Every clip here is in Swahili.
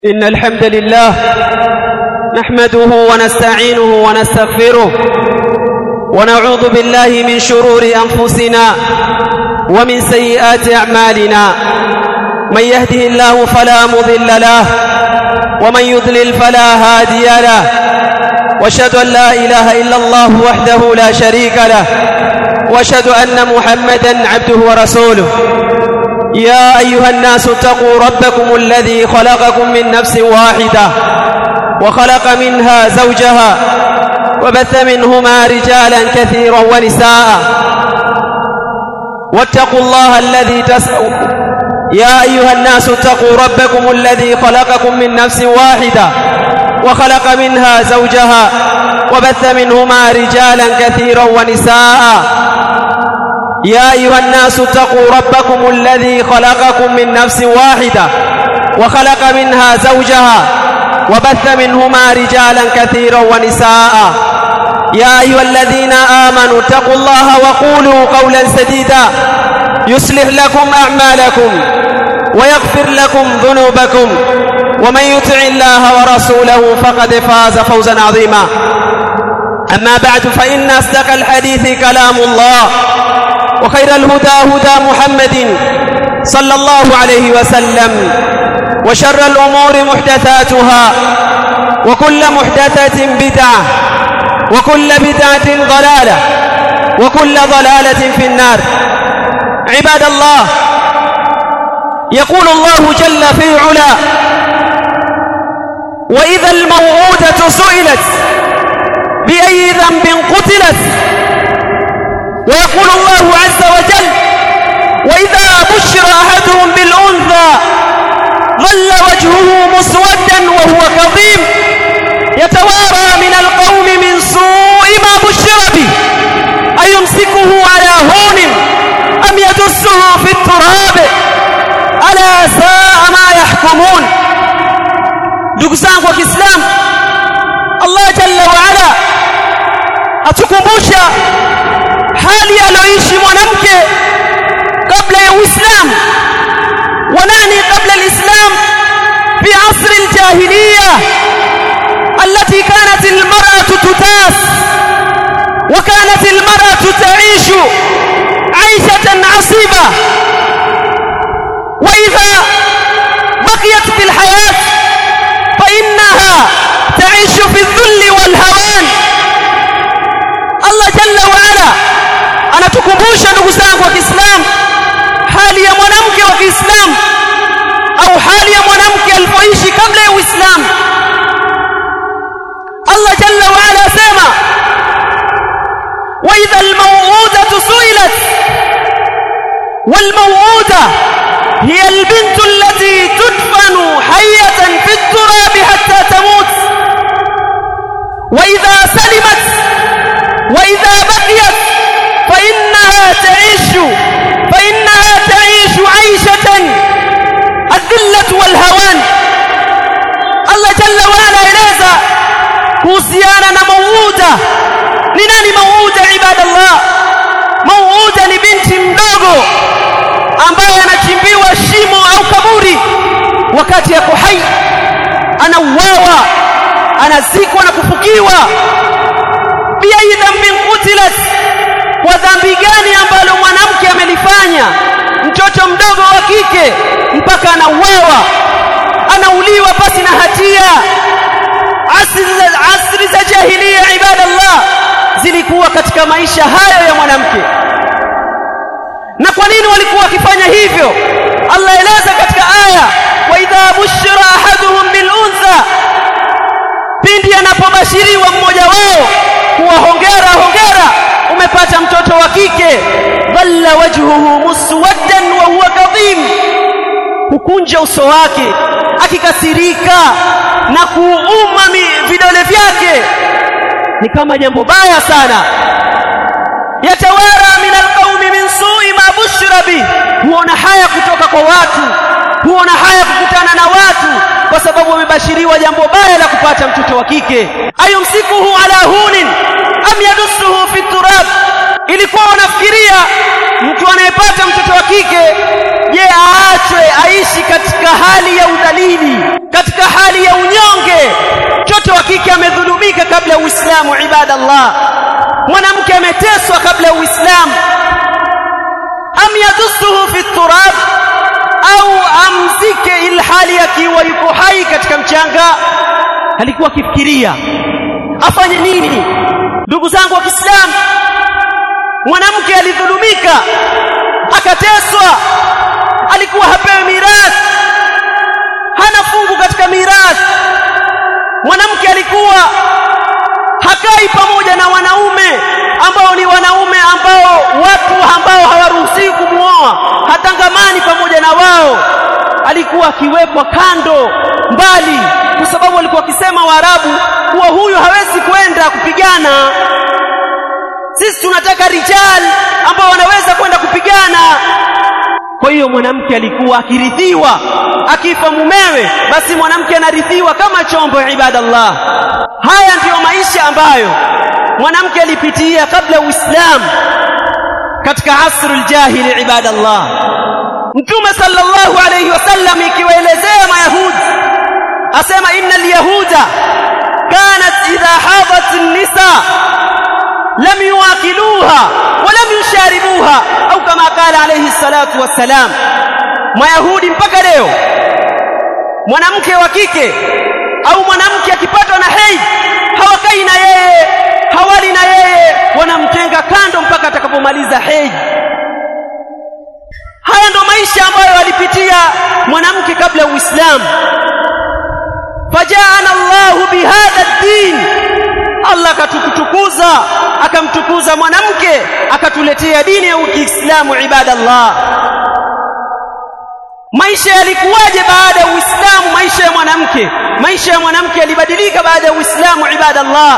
إن الحمد لله نحمده ونستعينه ونستغفره ونعوذ بالله من شرور أنفسنا ومن سيئات أعمالنا من يهده الله فلا مضل له ومن يضلل فلا هادي له واشهد أن لا إله إلا الله وحده لا شريك له واشهد أن محمدا عبده ورسوله يا أيها الناس اتقوا ربكم الذي خلقكم من نفس واحدة وخلق منها زوجها وبث منهما رجالا كثيرا ونساء واتقوا الله الذي تسأل يا أيها الناس اتقوا ربكم الذي خلقكم من نفس واحدة وخلق منها زوجها وبث منهما رجالا كثيرا ونساء يا أيها الناس اتقوا ربكم الذي خلقكم من نفس واحدة وخلق منها زوجها وبث منهما رجالا كثيرا ونساء يا أيها الذين آمنوا اتقوا الله وقولوا قولا سديدا يصلح لكم أعمالكم ويغفر لكم ذنوبكم ومن يطع الله ورسوله فقد فاز فوزا عظيما أما بعد فإن أصدق الحديث كلام الله وخير الهدى هدى محمد صلى الله عليه وسلم وشر الأمور محدثاتها وكل محدثة بدعة وكل بدعة ضلالة وكل ضلالة في النار عباد الله يقول الله جل في علا وإذا الموعودة سئلت بأي ذنب قتلت ويقول الله عز وجل وإذا بشر أحدهم بالأنثى ظل وجهه مسودا وهو كظيم يتوارى من القوم من سوء ما بشر به أيمسكه على هون أم يدسه في التراب ألا ساء ما يحكمون ndugu zangu wa Kiislamu Allah jalla wa ala atukumbusha hali aliyoishi mwanamke kabla ya Uislamu wanani kabla alislam fi asr aljahiliya التي كانت المرأة تتاس وكانت المرأة تعيش عيشة عصيبة وإذا بقيت في الحياة فإنها تعيش في الذل والهوان Allah jalla wa ala anatukumbusha ndugu zangu wa Kiislamu hali ya mwanamke wa Kiislamu au hali ya mwanamke alipoishi kabla ya Uislamu Allah jalla wa ala sema wa idha al-maw'udatu su'ilat wal-maw'uda hiya al-bintu allati tudfanu hayyatan fi at-turab hatta tamut wa idha salimat وإذا بقيت فإنها تعيش فإنها تعيش عيشة الذلة والهوان الله جل وعلا eleza kuhusiana na mauuda ni nani mauuda ibadallah mauuda ni binti mdogo ambaye anachimbiwa shimo au kaburi wakati yako hai anauawa anazikwa na kufukiwa biayi dhambin qutilat kwa dhambi gani ambalo mwanamke amelifanya mtoto mdogo wa kike mpaka anauawa anauliwa pasi na hatia asri za, asri za jahiliya ibadallah zilikuwa katika maisha hayo ya mwanamke na kwa nini walikuwa wakifanya hivyo Allah eleza katika aya wa idha bushira ahaduhum bil untha pindi anapobashiriwa mmoja wao kuwa hongera hongera umepata mtoto wa kike dhalla wajhuhu muswaddan wa huwa kadhim hukunja uso wake akikasirika na kuuma vidole vyake ni kama jambo baya sana yatawara min alqaumi min su'i ma bushira bi huona haya kutoka kwa watu huona haya kukutana na watu kwa sababu wamebashiriwa jambo baya la kupata mtoto wa kike ayumsikuhu ala hunin am yadussuhu fi turab ilikuwa wanafikiria mtu anayepata mtoto wa kike je aachwe aishi katika hali ya udhalili katika hali ya unyonge mtoto wa kike amedhulumika kabla ya uislamu ibadallah mwanamke ameteswa kabla ya uislamu am yadussuhu fi turab au amzike ilhali akiwa yuko hai katika mchanga alikuwa akifikiria afanye nini ndugu zangu wa Kiislamu mwanamke alidhulumika akateswa alikuwa hapewi mirathi hana fungu katika mirathi mwanamke alikuwa hakai pamoja na wanaume ambao ni wanaume ambao watu ambao hawaruhusiwi kumuoa hatangamani pamoja na wao alikuwa akiwekwa kando mbali kwa sababu walikuwa wakisema Waarabu kuwa huyu hawezi kwenda kupigana sisi tunataka rijal ambao wanaweza kwenda kupigana kwa hiyo mwanamke alikuwa akirithiwa akifa mumewe basi mwanamke anarithiwa kama chombo ibadallah haya ndiyo maisha ambayo mwanamke alipitia kabla uislamu katika asrul jahili ibadallah mtume sallallahu alayhi wasallam ikiwaelezea mayahudi asema innal yahuda kanat idha hadat an-nisa lam yuakiluha wa lam yusharibuha au kama qala alayhi salatu wassalam mayahudi mpaka leo mwanamke wa kike au mwanamke akipatwa na hedhi hawakai na yeye hawali na yeye wanamtenga kando mpaka atakapomaliza hedhi haya ndo maisha ambayo alipitia mwanamke kabla ya Uislamu fajaana Allahu bihadha ad-din Allah akatukutukuza akamtukuza mwanamke akatuletea dini ya Uislamu ibadallah maisha yalikuwaje baada ya Uislamu maisha ya mwanamke maisha ya mwanamke yalibadilika baada ya Uislamu ibadallah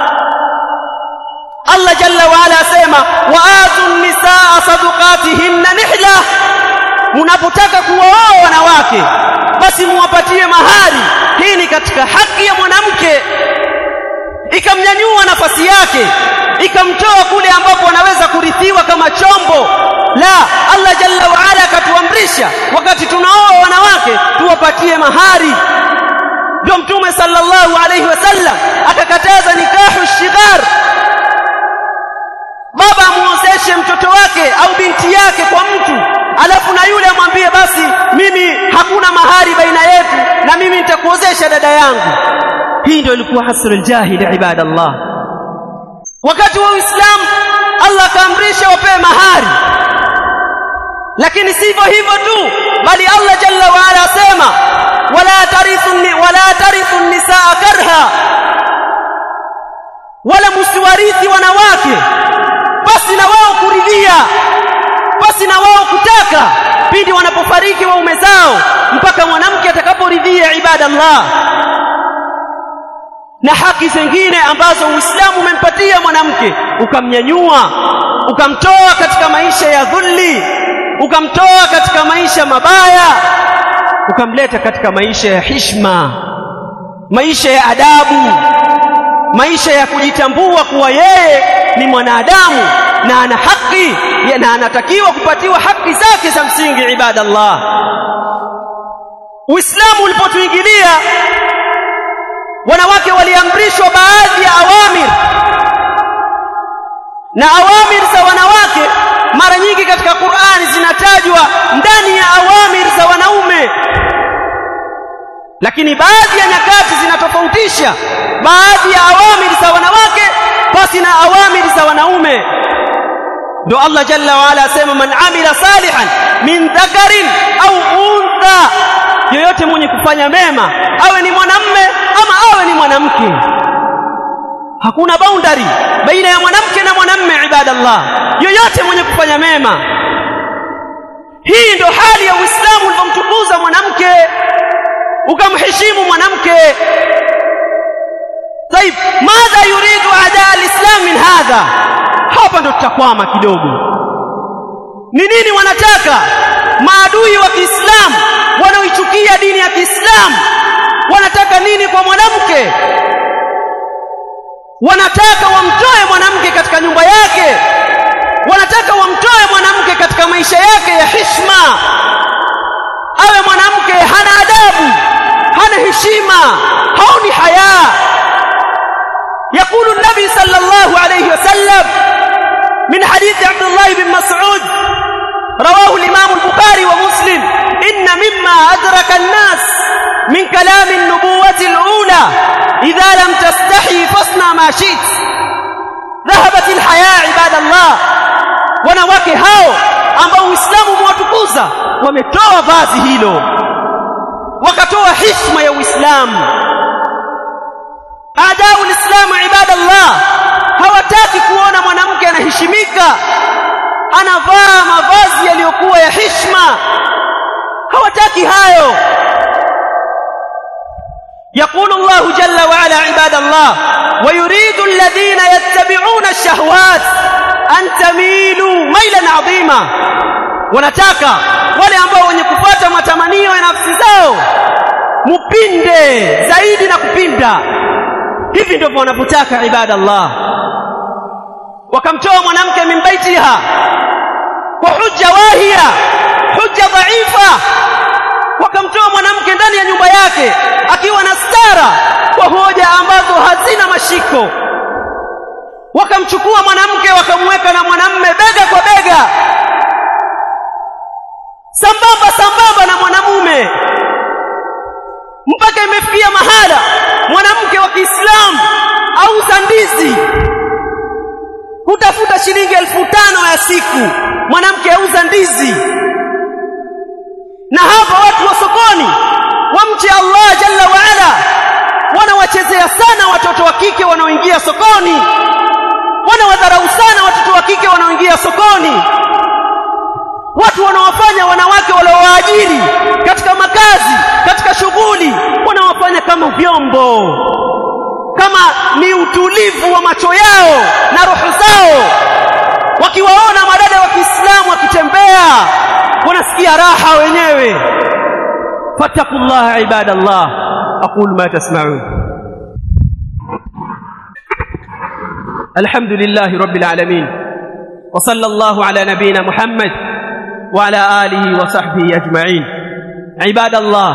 Allah jalla wa ala asema waatu nisaa sadaqatihinna nihla mnapotaka kuwaoa wanawake basi muwapatie mahari hii ni katika haki ya mwanamke ikamnyanyua nafasi yake ikamtoa kule ambapo anaweza kurithiwa kama chombo la Allah jalla wa ala akatuamrisha wakati tunaoa wanawake tuwapatie mahari ndio mtume sallallahu alayhi wasallam akakataza nikahu shighar baba amuozeshe mtoto wake au binti yake kwa mtu alafu na yule amwambie basi mimi hakuna mahari baina yetu na mimi nitakuozesha dada yangu hii ndio ilikuwa hasrul jahil ibadallah wakati wa uislamu Allah akaamrisha wapewe mahari lakini sivyo hivyo tu bali Allah jalla wa ala asema wala tarithu wala tarithu nisaa karha wala musiwarithi wanawake basi na wao kuridhia basi na wao kutaka pindi wanapofariki waume zao mpaka mwanamke atakaporidhia ibadallah na haki zingine ambazo Uislamu umempatia mwanamke ukamnyanyua ukamtoa katika maisha ya dhulli ukamtoa katika maisha mabaya ukamleta katika maisha ya hishma maisha ya adabu maisha ya kujitambua kuwa yeye ni mwanadamu na ana haki na anatakiwa kupatiwa haki zake za msingi ibadallah Uislamu ulipotuingilia wanawake waliamrishwa baadhi ya awamir na awamir za wanawake mara nyingi katika Qur'ani zinatajwa ndani ya awamir za wanaume lakini baadhi ya nyakati zinatofautisha baadhi ya awamir za wanawake basi na awamir za wanaume ndio Allah jalla wa ala asema man amila salihan min dhakarin au untha yoyote mwenye kufanya mema awe ni mwanamme ama awe ni mwanamke hakuna boundary baina ya mwanamke na mwanamme ibadallah yoyote mwenye kufanya mema hii ndio hali ya Uislamu ulivyomtukuza mwanamke ukamheshimu mwanamke طيب ماذا يريد اعداء الاسلام من هذا hapa ndo tutakwama kidogo ni nini wanataka maadui wa Kiislamu wanaoichukia dini ya Kiislamu wanataka nini kwa mwanamke wanataka wamtoe mwanamke katika nyumba yake wanataka wamtoe mwanamke katika maisha yake ya hishma awe mwanamke hana adabu hana heshima haoni haya يقول النبي صلى الله عليه وسلم من حديث عبد الله بن مسعود رواه الإمام البخاري ومسلم إن مما أدرك الناس من كلام النبوة الأولى إذا لم تستحي فاصنع ما شئت ذهبت الحياة عباد الله wanawake hao ambao Uislamu umewatukuza wametoa vazi hilo wakatoa heshima ya Uislamu adau lislamu ibadallah hawataki kuona mwanamke anaheshimika anavaa mavazi yaliyokuwa ya heshima hawataki hayo يقول الله جل وعلا عباد الله ويريد الذين يتبعون الشهوات أن تميلوا ميلا عظيما wanataka wale ambao wenye kupata matamanio ya nafsi zao mupinde zaidi na kupinda hivi ndivyo wanapotaka ibadallah wakamtoa mwanamke min baitiha kwa hujja wahia hujja dhaifa wakamtoa mwanamke ndani ya nyumba yake akiwa na stara kwa hoja ambazo hazina mashiko wakamchukua mwanamke wakamweka na mwanamme bega kwa bega sambamba sambamba na mwanamume mpaka imefikia mahala mwanamke wa Kiislamu auza ndizi hutafuta shilingi elfu tano ya siku mwanamke auza ndizi na hapa watu wa sokoni wamche Allah jalla waala wanawachezea sana watoto wa kike wanaoingia sokoni wanawadharau sana watoto wa kike wanaoingia sokoni watu wanawafanya wanawake waliowaajiri katika makazi katika shughuli wanawafanya kama vyombo kama ni utulivu wa macho yao na roho zao wakiwaona madada wa Kiislamu wakitembea wanasikia raha wenyewe fattaqullaha ibadallah aqulu ma tasma'un alhamdulillahi rabbil alamin wa sallallahu ala nabiyyina muhammad wa ala alihi wa sahbihi ajma'in ibadallah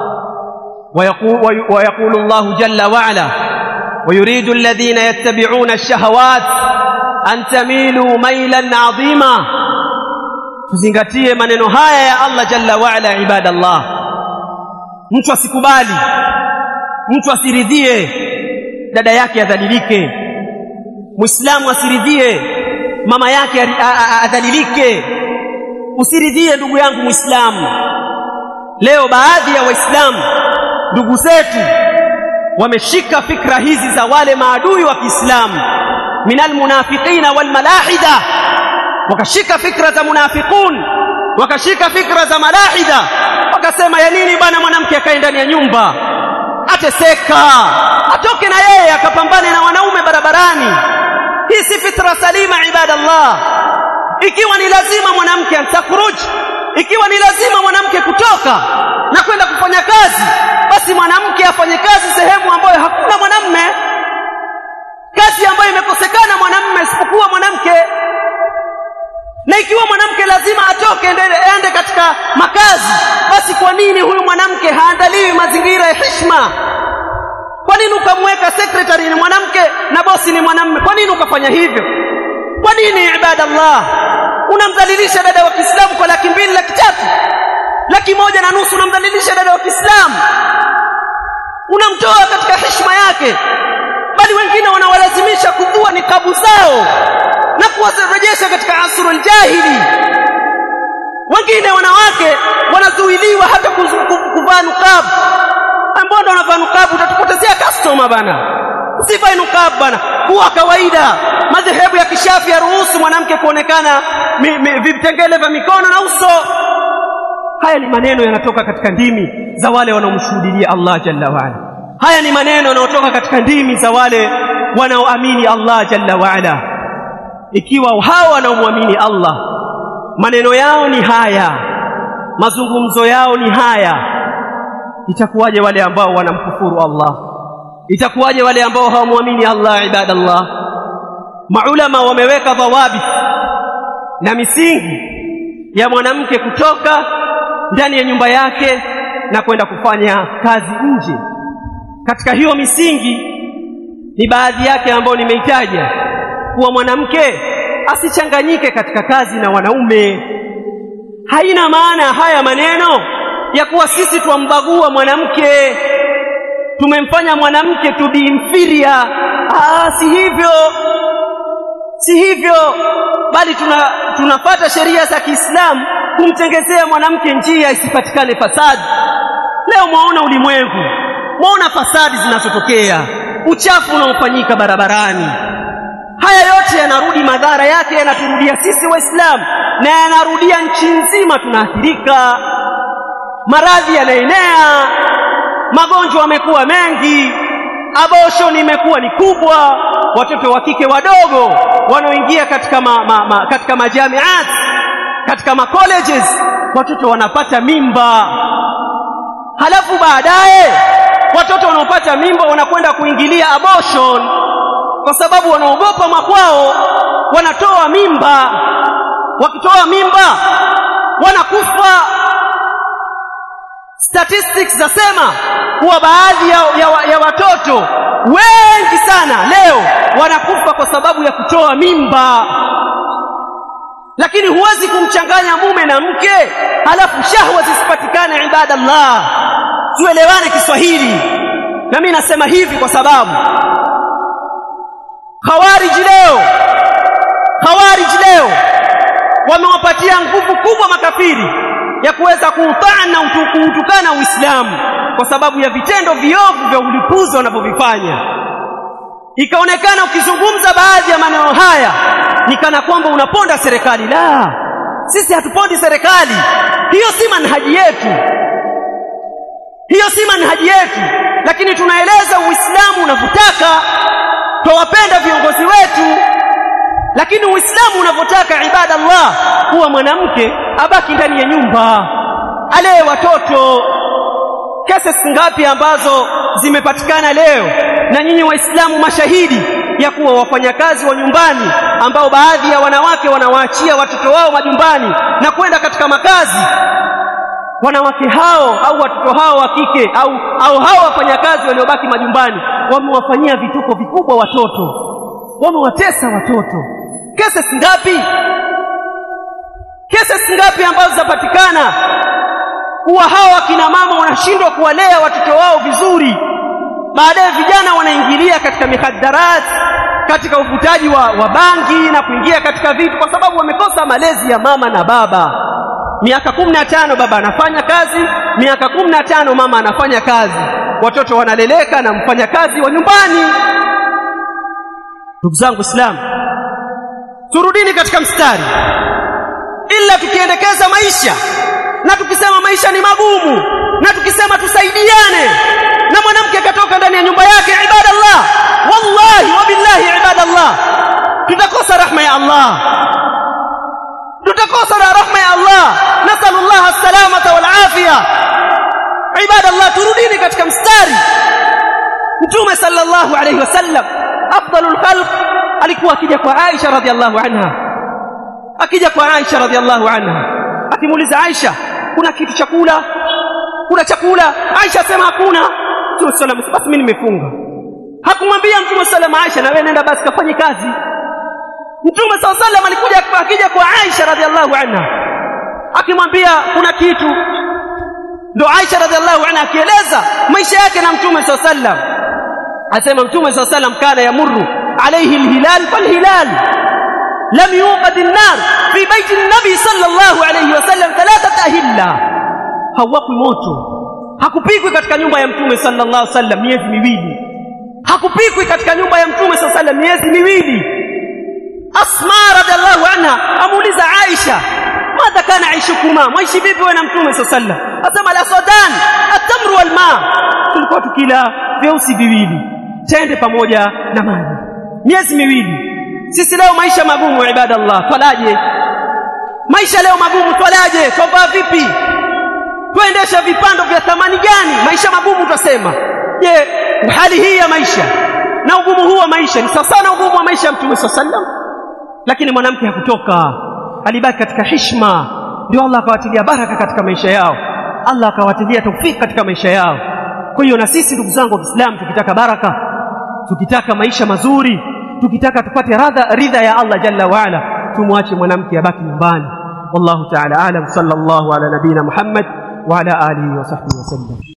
ويقول, ويقول الله جل وعلا ويريد الذين يتبعون الشهوات أن تميلوا ميلا عظيما tuzingatie maneno haya ya Allah jalla waala ibadallah mtu asikubali mtu asiridhie dada yake adhalilike muislamu asiridhie mama yake adhalilike usiridhie ndugu yangu muislamu leo baadhi ya waislamu ndugu zetu wameshika fikra hizi za wale maadui wa Kiislamu minal munafiqina wal malahida wakashika fikra za munafiqun wakashika fikra za malahida wakasema ya nini bwana mwanamke akae ndani ya nyumba ateseka atoke na yeye akapambane na wanaume barabarani hii si fitra salima ibadallah ikiwa ni lazima mwanamke antakhruj ikiwa ni lazima mwanamke kutoka na kwenda kufanya kazi basi mwanamke afanye kazi sehemu ambayo hakuna mwanamme kazi ambayo imekosekana mwanamme isipokuwa mwanamke na ikiwa mwanamke lazima atoke ende katika makazi basi kwa nini huyu mwanamke haandaliwi mazingira ya heshima kwa nini ukamweka secretary ni mwanamke na bosi ni mwanamme kwa nini ukafanya hivyo kwa nini ibadallah unamdhalilisha dada wa Kiislamu kwa laki mbili laki tatu laki moja na nusu unamdhalilisha dada wa Kiislamu unamtoa katika heshima yake bali wengine wanawalazimisha kuvua nikabu zao na kuwarejesha katika asrul jahili wengine wanawake wanazuiliwa hata kuvaa nukabu ambao ndo wanavaa nukabu utatupotezea customer bana usivae nukabu bana kuwa kawaida madhehebu ya kishafi ya ruhusu mwanamke kuonekana vitengele vya mikono na uso haya ni maneno yanatoka katika ndimi za wale wanaomshuhudia Allah jalla waala haya ni maneno yanayotoka katika ndimi za wale wanaoamini Allah jalla waala ikiwa hao wanaomwamini Allah maneno yao ni haya mazungumzo yao ni haya itakuwaje wale ambao wanamkufuru Allah itakuwaje wale ambao hawamwamini Allah ibadallah maulama wameweka dhawabit na misingi ya mwanamke kutoka ndani ya nyumba yake na kwenda kufanya kazi nje. Katika hiyo misingi ni baadhi yake ambayo nimeitaja kuwa mwanamke asichanganyike katika kazi na wanaume. Haina maana haya maneno ya kuwa sisi twambagua mwanamke, tumemfanya mwanamke to be inferior. Ah, si hivyo, si hivyo, bali tuna tunapata sheria za Kiislamu kumtengezea mwanamke njia isipatikane fasadi. Leo mwaona ulimwengu, mwaona fasadi zinazotokea, uchafu unaofanyika barabarani. Haya yote yanarudi, madhara yake yanaturudia sisi Waislamu na yanarudia nchi nzima, tunaathirika. Maradhi yanaenea, magonjwa yamekuwa mengi, abortion imekuwa ni kubwa, watoto wa kike wadogo wanaoingia katika ma, ma, ma, katika majamiat katika ma colleges watoto wanapata mimba, halafu baadaye watoto wanaopata mimba wanakwenda kuingilia abortion kwa sababu wanaogopa makwao, wanatoa mimba. Wakitoa mimba wanakufa. Statistics zasema kuwa baadhi ya, ya, ya watoto wengi sana leo wanakufa kwa sababu ya kutoa mimba. Lakini huwezi kumchanganya mume na mke halafu shahwa zisipatikane. Ibadallah, tuelewane Kiswahili. Na mimi nasema hivi kwa sababu Khawarij leo, Khawarij leo wamewapatia nguvu kubwa makafiri ya kuweza kuutaa na kuutukana Uislamu kwa sababu ya vitendo viovu vya ulipuzi wanavyovifanya. Ikaonekana ukizungumza baadhi ya maneno haya ni kana kwamba unaponda serikali. La, sisi hatupondi serikali, hiyo si manhaji yetu, hiyo si manhaji yetu, lakini tunaeleza Uislamu unavyotaka twawapenda viongozi wetu, lakini Uislamu unavyotaka ibadallah, kuwa mwanamke abaki ndani ya nyumba alee watoto. Kesi ngapi ambazo zimepatikana leo, na nyinyi Waislamu mashahidi ya kuwa wafanyakazi wa nyumbani ambao baadhi ya wanawake wanawaachia watoto wao majumbani na kwenda katika makazi wanawake hao au watoto hao wa kike au, au hao wafanyakazi waliobaki majumbani wamewafanyia vituko vikubwa watoto, wamewatesa watoto. Kesi ngapi, kesi ngapi ambazo zapatikana kuwa hawa akina mama wanashindwa kuwalea watoto wao vizuri, baadaye vijana wanaingilia katika mihaddarati, katika uvutaji wa, wa bangi na kuingia katika vitu kwa sababu wamekosa malezi ya mama na baba. Miaka kumi na tano baba anafanya kazi, miaka kumi na tano mama anafanya kazi, watoto wanaleleka na mfanyakazi wa nyumbani. Ndugu zangu Waislamu, turudini katika mstari, ila tukiendekeza maisha na tukisema maisha ni magumu na tukisema tusaidiane, na mwanamke akatoka ndani ya nyumba yake, ibadallah, wallahi wabillahi, ibadallah, tutakosa rahma ya Allah tutakosa na rahma ya Allah. Nasalullah salamata wal afia. Ibadallah, turudini katika mstari. Mtume sallallahu alayhi wasallam afdalul khalq alikuwa akija kwa Aisha radhiallahu anha, akija kwa Aisha radhiallahu anha, akimuuliza Aisha, kuna kitu chakula? Kuna chakula? Aisha asema hakuna. Mtume sallam, basi mimi nimefunga. Hakumwambia Mtume sallam, Aisha na wewe nenda basi kafanye kazi. Mtume saa sallam alikuja akija kwa Aisha radhiallahu anha akimwambia kuna kitu, ndo Aisha radhiallahu anha akieleza maisha yake na Mtume saa sallam, asema Mtume saa sallam kana yamurru alayhi alhilal falhilal lam yuqad an-nar fi baiti an-nabi sallallahu alayhi wasallam thalathat ahilla, hawakwi moto, hakupikwi katika nyumba ya Mtume sallallahu alayhi wasallam miezi miwili, hakupikwi katika nyumba ya Mtume sallallahu alayhi wasallam miezi miwili. Asma radhiallahu anha amuuliza Aisha, madha kana aishukuma, mwaishi vipi wewe na mtume saa sallam? Asema la sadan atamru wal ma, tulikuwa tukila vyeusi viwili tende pamoja na maji miezi miwili. Sisi leo maisha magumu, ibadallah, twalaje? Maisha leo magumu, twalaje? Twavaa vipi? Twaendesha vipando vya thamani gani? Maisha magumu twasema. Je, hali hii ya maisha na ugumu huu wa maisha ni sawa sana ugumu wa maisha ya mtume saa sallam? lakini mwanamke hakutoka alibaki katika hishma ndio Allah akawatilia baraka katika maisha yao Allah akawatilia taufiki katika maisha yao kwa hiyo na sisi ndugu zangu wa Kiislamu tukitaka baraka tukitaka maisha mazuri tukitaka tupate radha ridha ya Allah jalla waala tumwache mwanamke abaki nyumbani wallahu ta'ala alam sallallahu ala nabina Muhammad wa ala alihi wa sahbihi wasallam